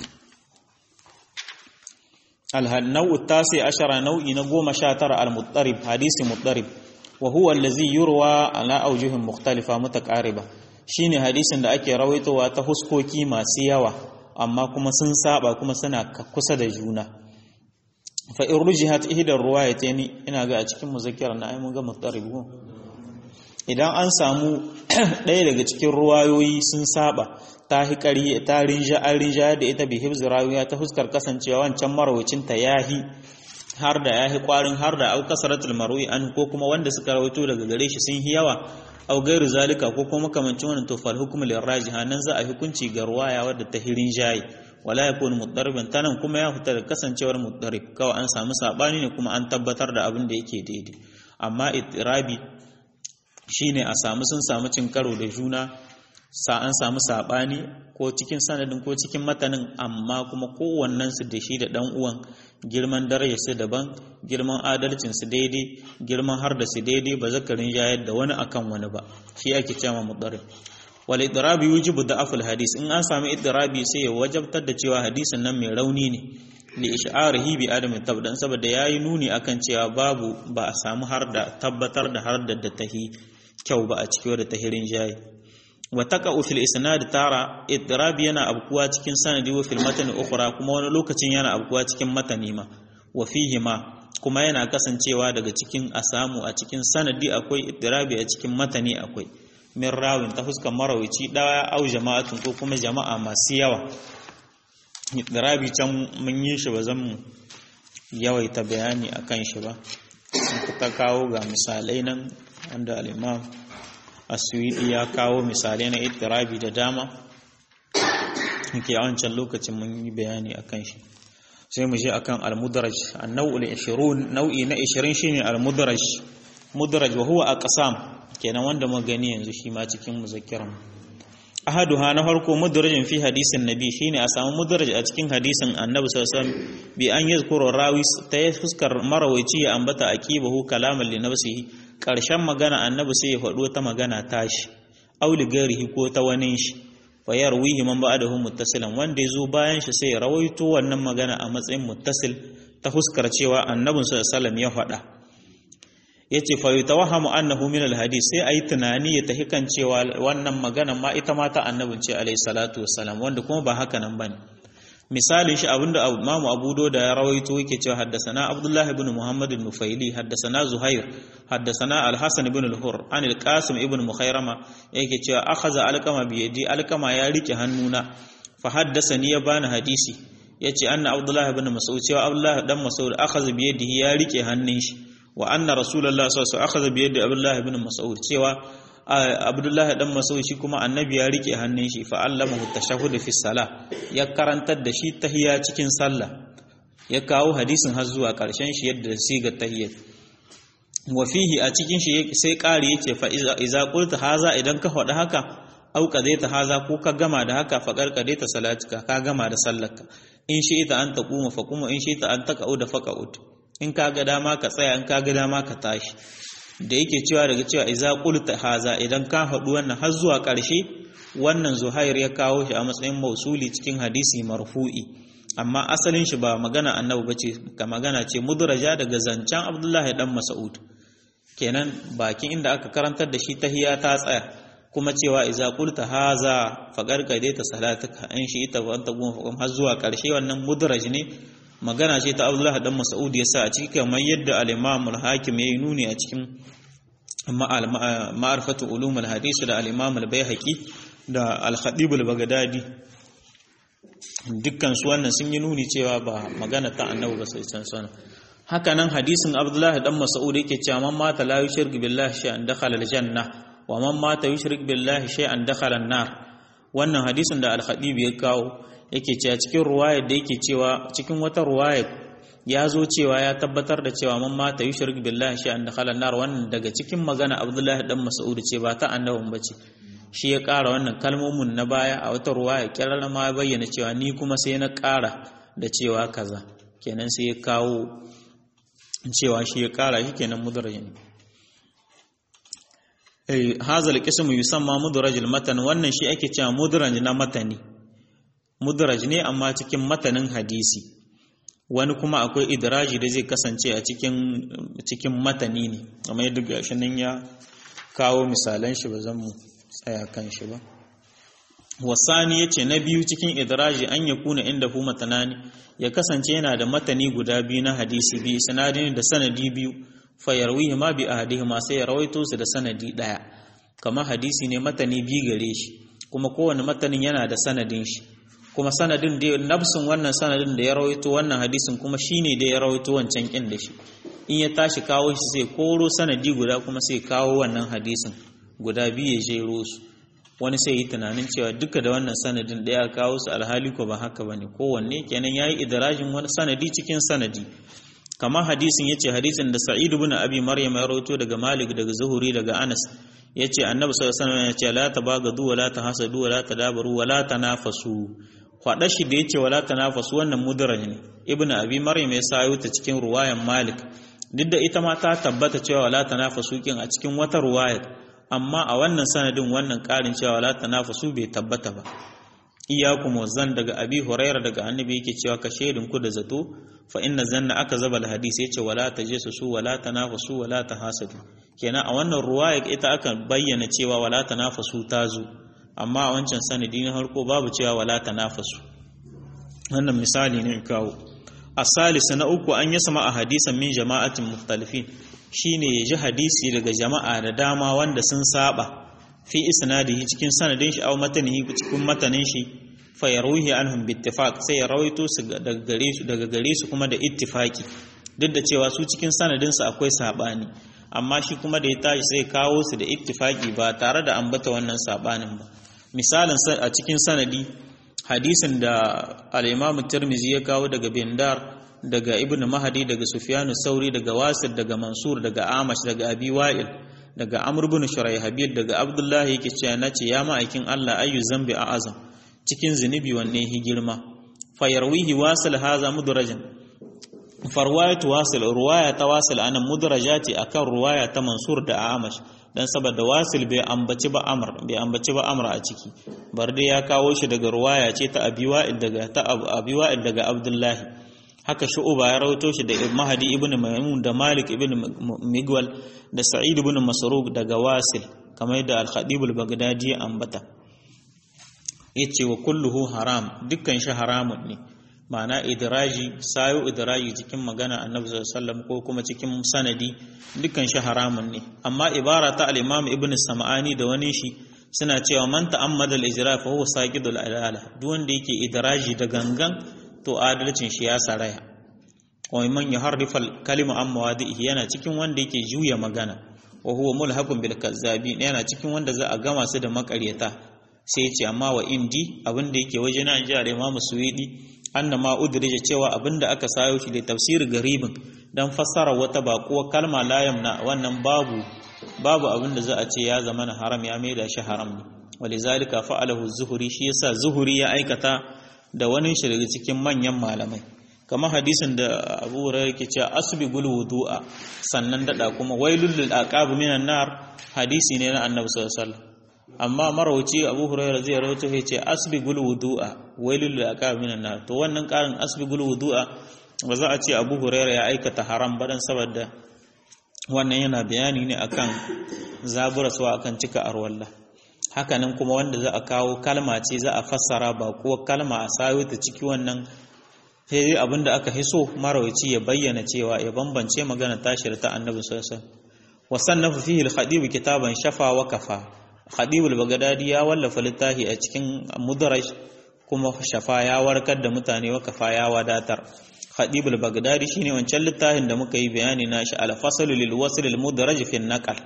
النوع التاسع عشر نوع نقوم شاتر المضطرب حديث مضطرب وهو الذي يروى على أوجه مختلفة متقاربة shine hadisin da ake rawaitowa ta huskoki masu yawa amma kuma sun saba kuma suna kusa da juna fa in rujihat ihdar ruwayatayn ina ga a cikin muzakkar na ai mun ga mutarib idan an samu ɗaya daga cikin ruwayoyi sun saba ta hi ƙari ta rinja an rinja da ita bi hibzi rawiya ta fuskar kasancewa wancan marawacin ta yahi har da yahi kwarin har da au kasaratul marwi an ko kuma wanda suka rawaito daga gare shi sun yi yawa au gairu zalika ko kuma makamancin wannan to fal hukmu lil rajiha nan za a hukunci ga ruwaya wadda ta hirin jayi wala yakunu mudarriban tanan kuma ya fita da kasancewar mudarrib kawai an samu sabani ne kuma an tabbatar da abin da yake daidai amma itirabi shine a samu sun samu cin karo da juna sa an samu sabani ko cikin sanadin ko cikin matanin amma kuma kowannen su da shi da dan uwan girman darajar su daban girman adalcin su daidai girman har da su daidai ba zakarin jayar da wani akan wani ba shi ake cewa mudarrib wal idrabi yujibu da'aful hadis in an samu idrabi sai ya wajabtar da cewa hadisin nan mai rauni ne li ish'arihi bi adami tabdan saboda yayi nuni akan cewa babu ba a samu har da tabbatar da har da tahi kyau ba a cikin da tahirin jayi wa taqa'u fil isnad tara idrabi yana abkuwa cikin sanadi wa fil matani ukhra kuma wani lokacin yana abkuwa cikin matani ma wa fihi ma kuma yana kasancewa daga cikin asamu a cikin sanadi akwai idrabi a cikin matani akwai min rawin ta fuskar marawici daya au jama'atun ko kuma jama'a masu yawa idrabi can mun yi shi ba zan mu yawaita bayani akan shi ba ta kawo ga misalai nan wanda al-imam aswidi ya kawo misalai na ittirabi da dama yake a wancan lokacin mun yi bayani akan shi sai mu je akan al-mudraj an-naw'u al-20 nau'i na 20 shine al-mudraj mudraj wa huwa aqsam kenan wanda mu gani yanzu shi ma cikin muzakkiran ahaduha na farko mudrajin fi hadisin nabi shine a samu mudraj a cikin hadisin annabi sallallahu alaihi wasallam bi an yazkuru rawi ta fuskar marawaici ya ambata aqibahu kalaman li nafsihi ƙarshen magana annabi sai ya faɗo ta magana tashi auli garihi ko ta wani shi fa yarwihi man ba'dahu muttasilan wanda ya zo bayan shi sai ya rawaito wannan magana a matsayin muttasil ta huskar cewa annabin sallallahu alaihi ya faɗa yace fa yatawahhamu annahu min alhadith sai ayi tunani ya tahi kan cewa wannan magana ma ita ma ta annabin ce alaihi salatu wassalam wanda kuma ba haka nan bane misalin shi abinda Imam Abu Dawud ya rawaito yake cewa haddasana Abdullah ibn Muhammad al-Nufaili haddasana Zuhair haddasana Al-Hasan ibn al-Hur an al-Qasim ibn Mukhairama yake cewa akhadha alqama bi yadi alqama ya rike hannuna fa haddasani ya bani hadisi yace anna Abdullah ibn Mas'ud cewa Abdullah dan Mas'ud akhadha bi yadihi ya rike hannun shi wa anna Rasulullah sallallahu alaihi wasallam akhadha bi yadi Abdullah ibn Mas'ud cewa Abdullah dan Mas'ud shi kuma annabi ya rike hannun shi fa allamahu tashahhud fi salah ya karantar da shi tahiyya cikin sallah ya kawo hadisin har zuwa karshen shi yadda siga tahiyyat wa fihi a cikin shi sai ƙari yake fa iza qulta haza idan ka faɗi haka au qadaita haza ko ka gama da haka fa qarqadaita salatika ka gama da sallarka in shi ita an taquma fa kuma in shi ita an taqauda fa qaud in ka ga dama ka tsaya in ka ga dama ka tashi da yake cewa daga cewa iza qulta haza idan ka faɗi wannan har zuwa ƙarshe wannan zuhair ya kawo shi a matsayin mausuli cikin hadisi marfu'i amma asalin shi ba magana annabi bace ka magana ce mudraja daga zancen abdullahi dan mas'ud kenan bakin inda aka karantar da shi tahiya ta tsaya kuma cewa iza qulta haza faqad qadaita salatuka in shi ita wa anta gum har zuwa ƙarshe wannan mudraj ne magana ce ta Abdullah dan Mas'ud yasa a cikin kamar yadda al-Imam al-Hakim yayi nuni a cikin ma'arifatu ulum al-hadith da al-Imam al-Baihaqi da al-Khatib al-Baghdadi dukkan su wannan sun yi nuni cewa ba magana ta Annabi ba sai san sana haka nan hadisin Abdullah dan Mas'ud yake cewa man mata la yushrik billahi shay'an dakhala al-janna wa man mata yushrik billahi shay'an dakhala an-nar wannan hadisin da al-Khatib ya kawo yake cewa cikin ruwayar da yake cewa cikin wata ruwaya ya zo cewa ya tabbatar da cewa man mata yushrik billahi shay'an dakhala nar wannan daga cikin magana Abdullahi dan Mas'ud ce ba ta annabin bace shi ya ƙara wannan kalmomin na baya a wata ruwaya kirar ma bayyana cewa ni kuma sai na ƙara da cewa kaza kenan sai ya kawo cewa shi ya ƙara shi kenan mudrajin eh hazal qismu yusamma mudrajil matan wannan shi ake cewa mudraj na matani mudraj ne amma cikin matanin hadisi wani kuma akwai idraji da zai kasance a cikin cikin matani ne amma yadda gashi nan ya kawo misalan shi ba zan mu tsaya kan shi ba wasani yace na biyu cikin idraji an ya kuna inda hu matanani ya kasance yana da matani guda biyu na hadisi bi sanadin da sanadi biyu fa yarwihi ma bi ahadihima sai ya rawaito su da sanadi daya kamar hadisi ne matani biyu gare shi kuma kowane matanin yana da sanadin shi kuma sanadin da nafsin wannan sanadin da ya rawaito wannan hadisin kuma shine da ya rawaito wancan kin da shi in ya tashi kawo shi sai koro sanadi guda kuma sai kawo wannan hadisin guda biyu ya jero su wani sai yi tunanin cewa duka da wannan sanadin da ya kawo su alhali ko ba haka bane kowanne kenan yayi idrajin wani sanadi cikin sanadi kamar hadisin yace hadisin da Sa'id ibn Abi Maryam ya rawaito daga Malik daga Zuhuri daga Anas yace Annabi sallallahu alaihi wasallam yace la tabagadu wa la tahasadu wa la tadabaru wa la tanafasu kwada shi da yace wala tanafasu wannan mudraj ne Ibn Abi Maryam ya sayo ta cikin ruwayan Malik duk da ita ma ta tabbata cewa wala tanafasu kin a cikin wata ruwaya amma a wannan sanadin wannan karin cewa wala tanafasu bai tabbata ba iyakum wazan daga abi huraira daga annabi yake cewa ka shaidin ku da zato fa inna zanna aka zaba hadisi yace wala tajassasu wala tanafasu wala tahasadu kenan a wannan ruwaya ita aka bayyana cewa wala tanafasu tazo amma a wancan sanadi na harko babu cewa wala tanafasu wannan misali ne kawo asalisa na uku an yi sama a hadisan min jama'atin mukhtalifin shine ya ji hadisi daga jama'a da dama wanda sun saba fi isnadihi cikin sanadin shi aw matanihi cikin matanin shi fa yaruhi anhum bi ittifaq sai ya rawaito su daga gare su daga gare su kuma da ittifaki duk da cewa su cikin sanadin su akwai sabani amma shi kuma da ya tashi sai kawo su da ittifaki ba tare da ambata wannan sabanin ba misalin a cikin sanadi hadisin da al-Imam Tirmidhi ya kawo daga Bindar daga Ibn Mahdi daga Sufyan Sauri daga Wasir daga Mansur daga Amash daga Abi Wa'il daga Amr ibn Shuraihabil daga Abdullah yake cewa nace ya ma'aikin Allah ayu zambi a azam cikin zinubi wanne hi girma fa yarwihi wasal haza mudrajan farwayatu wasil ruwaya ta wasil anan mudrajati akan ruwaya ta mansur da amash dan saboda wasil bai ambaci ba amr bai ambaci ba amr a ciki bar dai ya kawo shi daga ruwaya ce ta abiwa'il daga ta abiwa'il daga abdullahi haka shu'uba ya rawaito shi da mahadi ibn maimun da malik ibn migwal da sa'id ibn masruq daga wasil kamar yadda al-khatib al-baghdadi ya ambata yace wa kulluhu haram dukkan shi haramun ne ma'ana idraji sayo idraji cikin magana annabi sallallahu alaihi wasallam ko kuma cikin sanadi dukkan shi haramun ne amma ibara ta al-imam ibn sam'ani da wani shi suna cewa man ta'ammada al-ijra fa huwa saqidul adala duk wanda yake idraji da gangan to adalcin shi ya saraya wa man yuharrifa al-kalima an mawadihi yana cikin wanda yake juya magana wa huwa mulhaqun bil kazzabi yana cikin wanda za a gama su da makaryata sai ce amma wa indi abinda yake waje na ji al-imam suwidi anna ma udrija cewa abinda aka sayo shi da tafsir garibin dan fassara wata bakuwa kalma la yamna wannan babu babu abinda za a ce ya zama na haram ya maida shi haram ne walizalika fa'alahu zuhuri shi yasa zuhuri ya aikata da wani shi daga cikin manyan malamai kamar hadisin da Abu Hurairah yake cewa asbigul wudu'a sannan dada kuma wailul lil aqab minan nar hadisi ne na Annabi sallallahu alaihi wasallam amma marauci Abu Hurairah zai rawaito ya ce asbigul wudu'a wailul lil aqab minan nar to wannan karin asbigul wudu'a ba za a ce Abu Hurairah ya aikata haram ba dan saboda wannan yana bayani ne akan zaburaswa akan cika arwalla hakanan kuma wanda za a kawo kalma ce za a fassara ba kuwa kalma a sayo ta ciki wannan sai abinda aka hiso marawaci ya bayyana cewa ya bambance magana tashir ta annabi sallallahu alaihi wasallam wa sannafa fihi al-khatib kitaban shafa wa kafa khatib al-baghdadi ya wallafa littafi a cikin mudaraj kuma shafa ya warkar da mutane wa kafa ya wadatar khatib al-baghdadi shine wancan littafin da muka yi bayani na shi al-fasl lil wasl al-mudaraj fi an-naql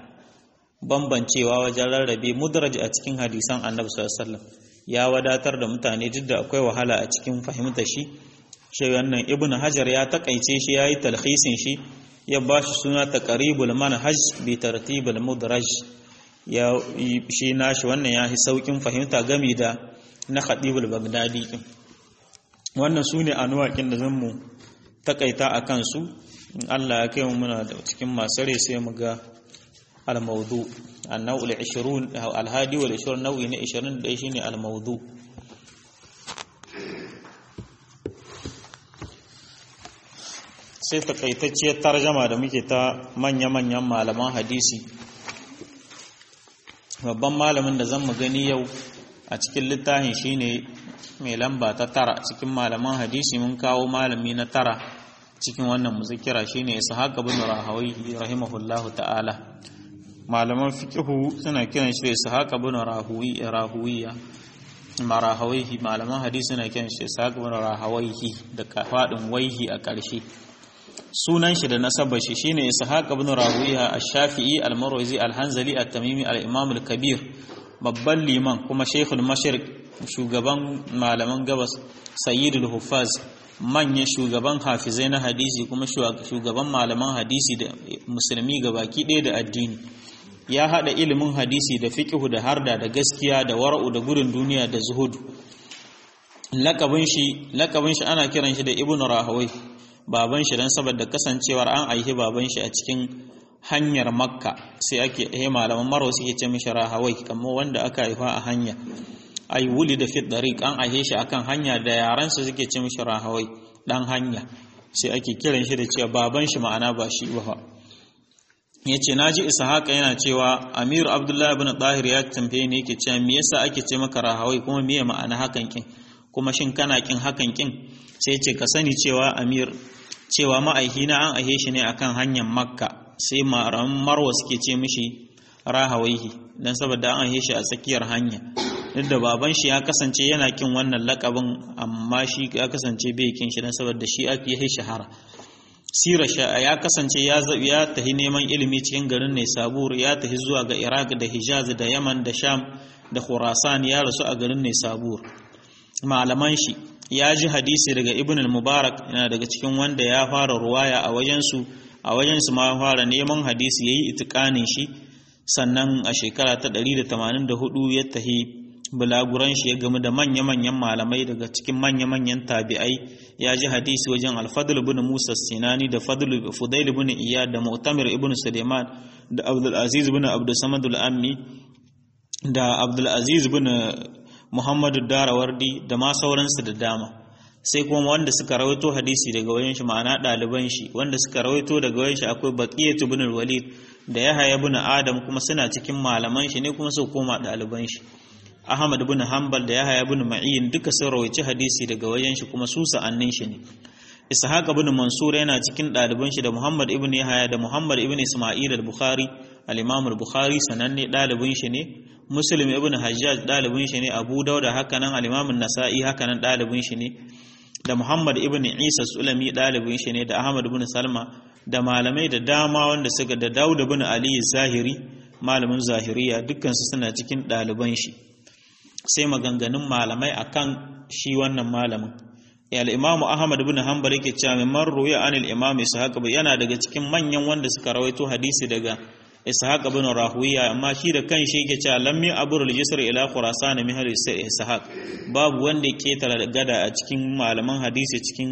bambancewa wajen rarrabe mudaraj a cikin hadisan annabi sallallahu alaihi wasallam ya wadatar da mutane duk da akwai wahala a cikin fahimta shi shi wannan ibnu hajar ya takaice shi yayi talhisin shi ya ba shi suna taqribul manhaj bi tartibul mudaraj ya shi nashi wannan ya saukin fahimta gami da na khatibul bagdadi wannan sune anwaƙin da zan mu takaita akan su Allah ya kai mu muna da cikin masu rai sai mu ga الموضوع النوع العشرون أو الهادي والعشرون نوع عشرين ده شيء الموضوع sai takaitacciyar tarjama da muke ta manya-manyan malaman hadisi babban malamin da zan mu gani yau a cikin littafin shine mai lamba ta tara cikin malaman hadisi mun kawo malami na tara cikin wannan muzikira shine ishaq ibn rahawi rahimahullahu ta'ala malaman fiqhu suna kiran shi ishaq ibn rahuwi rahuwiya marahawihi malaman hadisi suna kiran shi ishaq ibn rahawihi da fadin waihi a ƙarshe sunan shi da nasabar shi shine ishaq ibn rahuwiya ash-shafi'i al-marwazi al-hanzali at-tamimi al-imam al-kabir babban liman kuma shaykhul mashriq shugaban malaman gabas sayyidul huffaz manyan shugaban hafizai na hadisi kuma shugaban malaman hadisi da musulmi gabaki ɗaya da addini ya haɗa ilimin hadisi da fiƙihu da harda da gaskiya da wara'u da gudun duniya da zuhudu lakabin shi lakabin shi ana kiran shi da ibnu rahawai baban shi dan saboda kasancewar an aihi baban shi a cikin hanyar makka sai ake eh malaman marwa suke ce mishi rahawai kamar wanda aka haifa a hanya ay wulida fi dariq an aihe shi akan hanya da yaran su suke ce mishi rahawai dan hanya sai ake kiran shi da cewa baban shi ma'ana ba shi ba ya ce na ji ishaqa yana cewa amiru abdullahi ibn tahir ya tambaye ni yake cewa me yasa ake ce maka rahawai kuma me ma'ana hakan kin kuma shin kana kin hakan kin sai ce ka sani cewa amir cewa ma'aihina an aihe shi ne akan hanyar makka sai maran marwa suke ce mishi rahawaihi dan saboda an aihe shi a tsakiyar hanya duk da baban shi ya kasance yana kin wannan lakabin amma shi ya kasance bai kin shi dan saboda shi ake yi shahara sira ya kasance ya tahi neman ilimi cikin garin ne sabur ya tahi zuwa ga iraq da hijaz da yaman da sham da khurasan ya rasu a garin ne sabur malaman shi ya ji hadisi daga ibn al-mubarak yana daga cikin wanda ya fara ruwaya a wajensu a wajensu ma fara neman hadisi yayi itikanin shi sannan a shekara ta 184 ya tahi bulaguran shi ya gamu da manya-manyan malamai daga cikin manya-manyan tabi'ai ya ji hadisi wajen alfadul ibn musa sinani da fadul fudail ibn iyad da mu'tamir ibn suleiman da abdul aziz ibn abdul samad al-ammi da abdul aziz ibn muhammadu darawardi da ma sauransu da dama sai kuma wanda suka rawaito hadisi daga wajen shi ma'ana ɗaliban shi wanda suka rawaito daga wajen shi akwai baqiyatu ibn al-walid da yahaya ibn adam kuma suna cikin malaman shi ne kuma su koma ɗaliban shi ahmad ibn hanbal da yahaya ibn ma'in duka sun rawaici hadisi daga wajen shi kuma su sa'annin shi ne ishaq ibn mansur yana cikin ɗaliban shi da muhammad ibn yahaya da muhammad ibn isma'il al-bukhari al-imam al-bukhari sananne ɗalibin shi ne muslim ibn hajjaj ɗalibin shi ne abu dauda hakanan al-imam an-nasa'i hakanan ɗalibin shi ne da Muhammad ibn Isa Sulami ɗalibin shi ne da Ahmad ibn Salma da malamai da dama wanda suka da Dawud ibn Ali Zahiri malamin Zahiriya dukkansu suna cikin ɗaliban shi sai maganganun malamai akan shi wannan malamin al-Imam Ahmad ibn Hanbal yake cewa min marruya anil Imam Ishaq yana daga cikin manyan wanda suka rawaito hadisi daga Ishaq ibn Rahuwiya amma shi da kanshi yake cewa lam mi abur al-jisr ila Khurasan min hal Ishaq babu wanda yake tara gada a cikin malaman hadisi cikin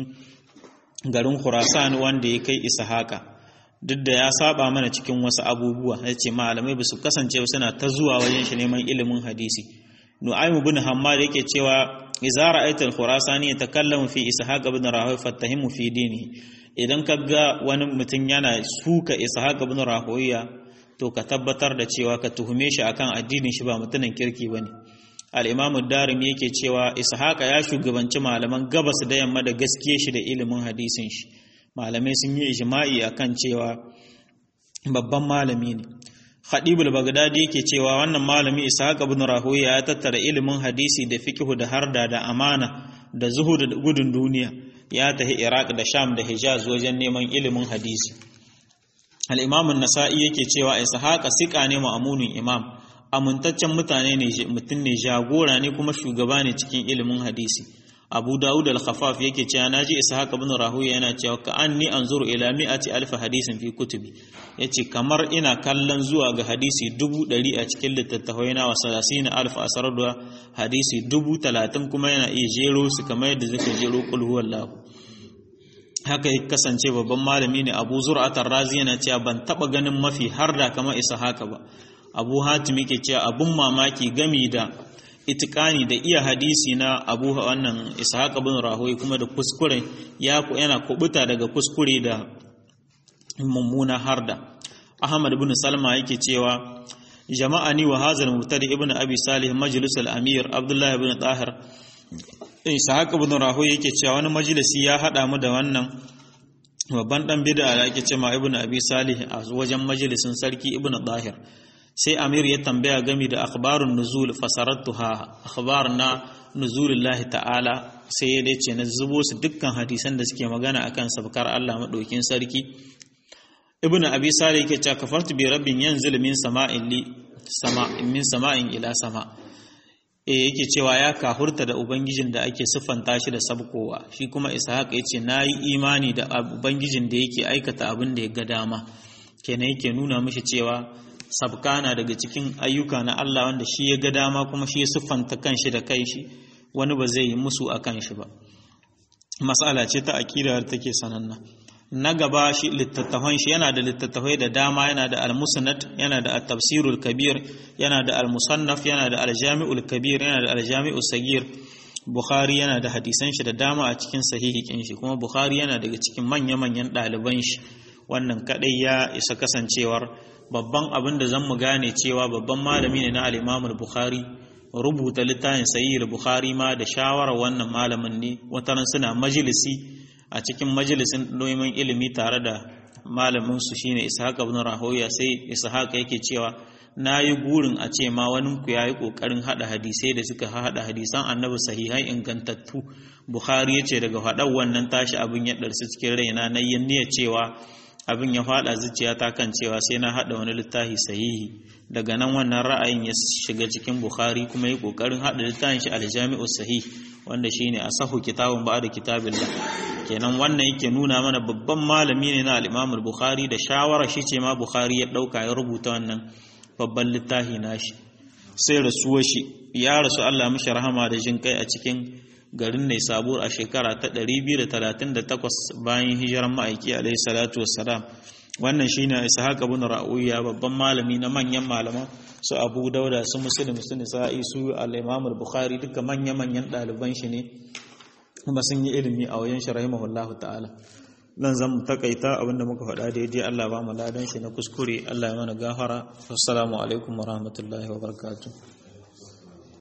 garin Khurasan wanda ya kai Ishaqa duk da ya saba mana cikin wasu abubuwa yace malamai ba su kasance suna ta zuwa wajen shi neman ilimin hadisi Nu'aym ibn Hammad yake cewa idza ra'aita al-Khurasani yatakallamu fi Ishaq ibn Rahuwiya fattahimu fi dinihi idan kaga wani mutum yana suka Ishaq ibn Rahuwiya to ka tabbatar da cewa ka tuhume shi akan addinin shi ba mutumin kirki bane al-imam ad-darimi yake cewa ishaqa ya shugabanci malaman gabas da yamma da gaskiye shi da ilimin hadisin shi malamai sun yi ijma'i akan cewa babban malami ne Khadib al-Baghdadi yake cewa wannan malami Ishaq ibn Rahuya ya tattara ilimin hadisi da fiqh da harda da amana da zuhud da gudun duniya ya tafi Iraq da Sham da Hijaz wajen neman ilimin hadisi al'imamun nasa'i yake cewa ishaqa siƙa ne ma'amunin imam amintaccen mutane ne mutum ne jagora ne kuma shugaba ne cikin ilimin hadisi abu dawud al-khafaf yake cewa naji ishaq ibn rahuya yana cewa ka anni anzuru ila mi'ati alf hadisin fi kutubi yace kamar ina kallon zuwa ga hadisi dubu ɗari a cikin littattafai na wasalasina alf asar da hadisi dubu talatin kuma yana iya jero su kamar yadda zaka jero kul huwallahu haka ya kasance babban malami ne abu zur'atar razi yana cewa ban taba ganin mafi har da kamar isa haka ba abu hatim yake cewa abun mamaki gami da itikani da iya hadisi na abu wannan ishaq bin rahoyi kuma da kuskure ya yana kubuta daga kuskure da mummuna harda ahmad ibn salma yake cewa jama'ani wa hazal mubtadi ibn abi salih majlis al-amir abdullah ibn tahir ishaq ibn rahoyi yake cewa wani majalisi ya hada mu da wannan babban dan bid'a da ake cewa ibn abi salih a wajen majalisin sarki ibn tahir sai amir ya tambaya gami da akhbarun nuzul fasarattuha akhbar na nuzulillahi ta'ala sai ya dace na zubo su dukkan hadisan da suke magana akan sabkar Allah madaukin sarki ibn abi salih yake cewa kafartu bi rabbin yanzil min sama'in li sama min sama'in ila sama eh yake cewa ya kahurta da ubangijin da ake siffanta shi da sabkowa shi kuma ishaq yace nayi imani da ubangijin da yake aikata abin da ya ga dama kenan yake nuna mishi cewa sabkana daga cikin ayyuka na Allah wanda shi ya ga dama kuma shi ya siffanta kanshi da kai shi wani ba zai yi musu a kanshi ba mas'ala ce ta aqida da take sananna na gaba shi littattafan shi yana da littattafai da dama yana da al-musnad yana da at-tafsirul kabir yana da al-musannaf yana da al-jami'ul kabir yana da al-jami'us sagir bukhari yana da hadisan shi da dama a cikin sahihikin shi kuma bukhari yana daga cikin manya-manyan ɗaliban shi wannan kadai ya isa kasancewar babban abin da zan mu gane cewa babban malami ne na al-Imam bukhari rubuta littafin Sahih bukhari ma da shawarar wannan malamin ne wataran suna majalisi a cikin majalisin neman ilimi tare da malamin su shine Ishaq ibn Rahoya sai Ishaq yake cewa nayi gurin a ce ma wani ku yayi kokarin hada hadisai da suka hada hadisan Annabi sahihai ingantattu Bukhari yace daga hadar wannan tashi abin ya darsu cikin raina na yin niyyar cewa abin ya fada zuciyata kan cewa sai na hada wani littafi sahihi daga nan wannan ra'ayin ya shiga cikin bukhari kuma yi kokarin hada littafin shi aljami'u sahih wanda shine asahu kitabun ba'da kitabillah kenan wannan yake nuna mana babban malami ne na al-Imam al-Bukhari da shawara shi ce ma Bukhari ya dauka ya rubuta wannan babban littafi nashi sai rasuwar shi ya rasu Allah mishi rahama da jin kai a cikin garin ne sabur a shekara ta 238 bayan hijiran ma'aiki alaihi salatu wassalam wannan shine ishaq ibn ra'uya babban malami na manyan malaman su abu dauda su muslim su nisa'i su al-imam al-bukhari duka manya manyan daliban shi ne kuma sun yi ilimi a wajen shi rahimahullahu ta'ala nan zan mu takaita abinda muka faɗa daidai Allah ba mu ladan shi na kuskure Allah ya mana gafara assalamu alaikum wa rahmatullahi wa barakatuh